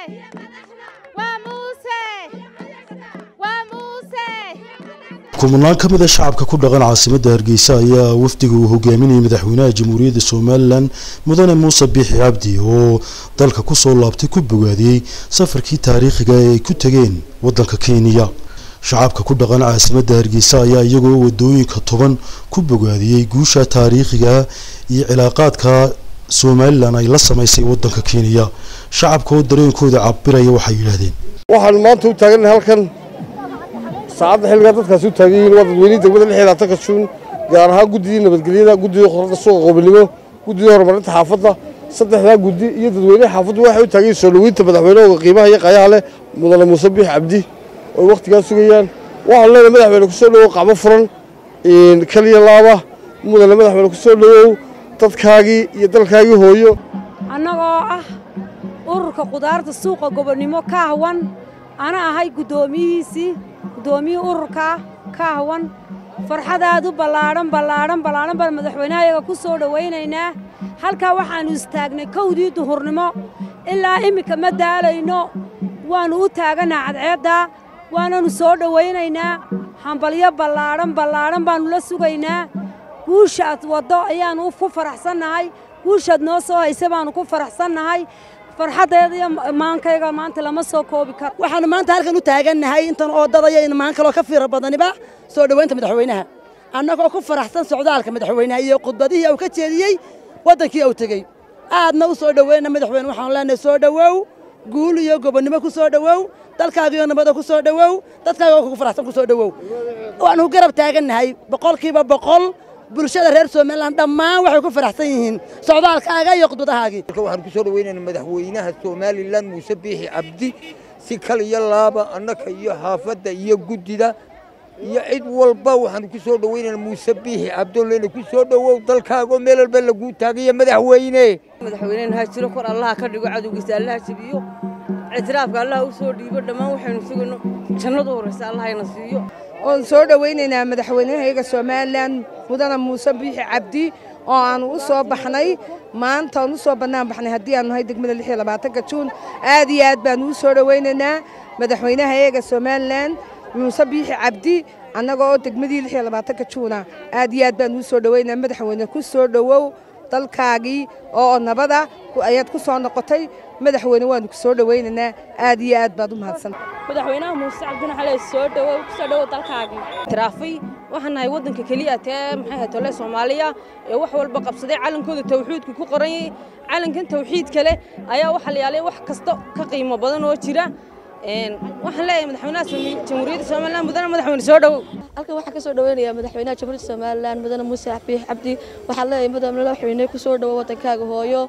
waa muuse waa muuse kumanaan ka mid a shacabka ku dhaqan caasimadda hargeysa ayaa wafdiga uu hogaaminayay madaxweynaha jamhuuriyadda somalilan mudane muuse biixi cabdi oo dalka kusoo laabtay ku bogaadiyey safarkii taariikhiga ee ay ku tegeen waddanka kenya shacabka ku dhaqan caasimadda hargeysa ayaa iyagoo wadooyinka toban ku bogaadiyey guusha taariikhiga iyo cilaaqaadka somalilan ay la samaysay waddanka kenya shacabka oo dareenkooda cabiraya waxay yidhaahdeen waxaan maanta u taagannahay halkan saacadda xilligaa dadkaasi u taagan yihiin waa dadweynihii degmada lix iyo labaatanka juun gaar ahaan guddidii nabadgelyada guddidii qorada suuqa qoobilnimo guddidii horumarinta xaafadda saddexdaa guddi iyo dadweynaha xaafaddu waxay u taagan yihiin soo dhoweynta madaxweynahooda qiimaha iyo qayaha leh mudane muuse biix cabdi oo wakhtigaa sugayaan waxaan leenahay madaxweyne ku soo dhowow qacmo furan kaliya laaba mudane madaxweyne ku soo dhowow dadkaagii iyo dalkaagii hooyo annagoo ah ururka qudaarta suuqa gobonnimo ka ahwan ana ahay guddoomiyihiisii guddoomiyihii ururkaa ka ahwan farxadaadu ballaadhan ballaadhan ballaadhan baan madaxweynahayaga ku soo dhowaynaynaa halkaa waxaannu istaagnay kowdii duhurnimo ilaa iminka ma daalayno waannu u taagannaa cadceeddaa waananu soo dhowaynaynaa hambalyo ballaadhan ballaadhan baannu la sugaynaa guushaad waddo ayaannu ku faraxsannahay guushaad noo soo haysa baannu ku faraxsannahay farxaddeeda iyo maankayga maanta lama soo koobi karo waxaannu maanta halkan u taagannahay intan oo dadaya in maan kaloo ka fiira badaniba soo dhowaynta madaxweynaha annagoo ku faraxsan socdaalka madaxweynaha iyo khudbadihii uu ka jeediyey waddankii uu tegey aadna u soo dhoweyna madaxweyne waxaanu leenahay soo dhowow guul iyo gobonnimo ku soo dhowow dalkaagiyo nabada ku soo dhowow dadkaaga kugu faraxsan ku soo dhowow waannu garab taagannahay boqolkiiba boqol bulshada reer somalilan dhammaan waxay ku faraxsan yihiin socdaalkaaga iyo khudbadahaagii waxaan ku soo dhoweynaynaa madaxweynaha somalilan muuse biixi cabdi si kal iyo laaba annaka iyo xaafadda iyo guddida iyo cid walba waxaanu ku soo dhoweynaynaa muuse biixi cabdolleyna ku soo dhowow dalkaagoo meel walba laguu taagayo madaxweyne madaxweynena ha jiro kor allaha ka dhigo cadowgiisa allaha jebiyo ictiraafka allaha u soo dhiibo dhammaan waxaynu sugayno jannadu horraysa allahayna siiyo oon soo dhowaynaynaa madaxweynahayaga somalilan mudane muuse biixi cabdi oo aanu u soo baxnay maanta aan u soo bannaan baxnay haddii aanu nahay degmada lix iyo labaatanka juun aad iyo aad baanu u soo dhowaynaynaa madaxweynahayaga somalilan muuse biixi cabdi annaga oo degmadii lix iyo labaatanka juuna aad iyo aad baanu u soo dhowaynaa madaxweyne ku soo dhowow dalkaagii oo nabada ayaad ku soo noqotay madaxweyne waanu ku soo dhowaynaynaa aad iyo aad baad u mahadsan madaxweynaha muuse cabdina xale soo dhowow ku soo dhowow dalkaagii tiraafay waxaan nahay waddanka keliya tee maxay ahayd tole soomaaliya ee wax walba qabsaday calankooda tawxiidku ku qoran yahay calankan tawxiidka leh ayaa waxaa la yaalay wax kasta ka qiimo badan oo jira waxaan leeyahay madaxweynaha jamhuuriyadda somalilan mudane madaxweyne soo dhowow halkan waxaan ka soo dhoweynayaa madaxweynaha jamhuuriyadda somalilan mudane muuse biix cabdi waxaan leeyahay mudane madaxweyne ku soo dhowo waddankaaga hooyo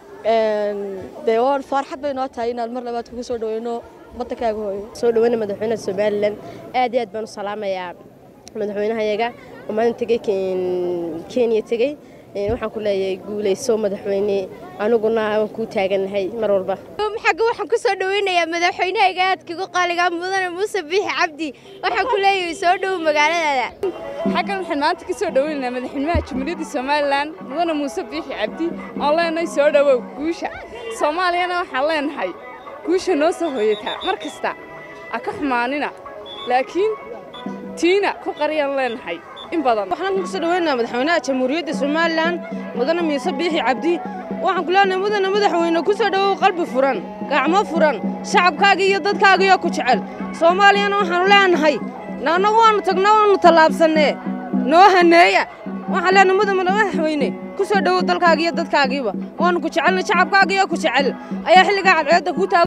dee waan farxad bay noo tahay inaad mar labaad kugu soo dhoweyno waddankaaga hooyo soo dhoweyna madaxweynaha somalilan aad iyo aad baan u salaamayaa madaxweynahayaga oo maalin tegey kenya tegey waxaan ku leeyahay guulayso madaxweyne aniguna waan kuu taagannahay mar walba xagga waxaan ku soo dhoweynayaa madaxweynahayga aadkigu qaaliga mudane muuse biixi cabdi waxaan ku leeyahay soo dhow magaaladaada xaggan waxaan maanta ka soo dhoweynaynaa madaxweynaha jamhuuriyadda somalilan mudane muuse biixi cabdi oon leenahay soo dhowow guusha soomaaliyana waxaan leenahay guusha noo soo hooyataa mar kasta ha ka xumaanina laakiin tiina ku qariyaan leenahay in badan waxaan ku soo dhoweynayaa madaxweynaha jamhuuriyadda somalilan mudane muuse biixi cabdi waxaan ku leenahay mudane madaxweyne ku soo dhowow qalbi furan gacmo furan shacabkaaga iyo dadkaagiyo ku jecel soomaaliyana waxaanu leenahay annagu waannu tagna waannu tallaabsannee noo haneeya waxaan leenahay mudane madaxweyne ku soo dhowow dalkaaga iyo dadkaagiiba waannu ku jecelnay shacabkaagiyo ku jecel ayaa xilligaa cadceedda ku taag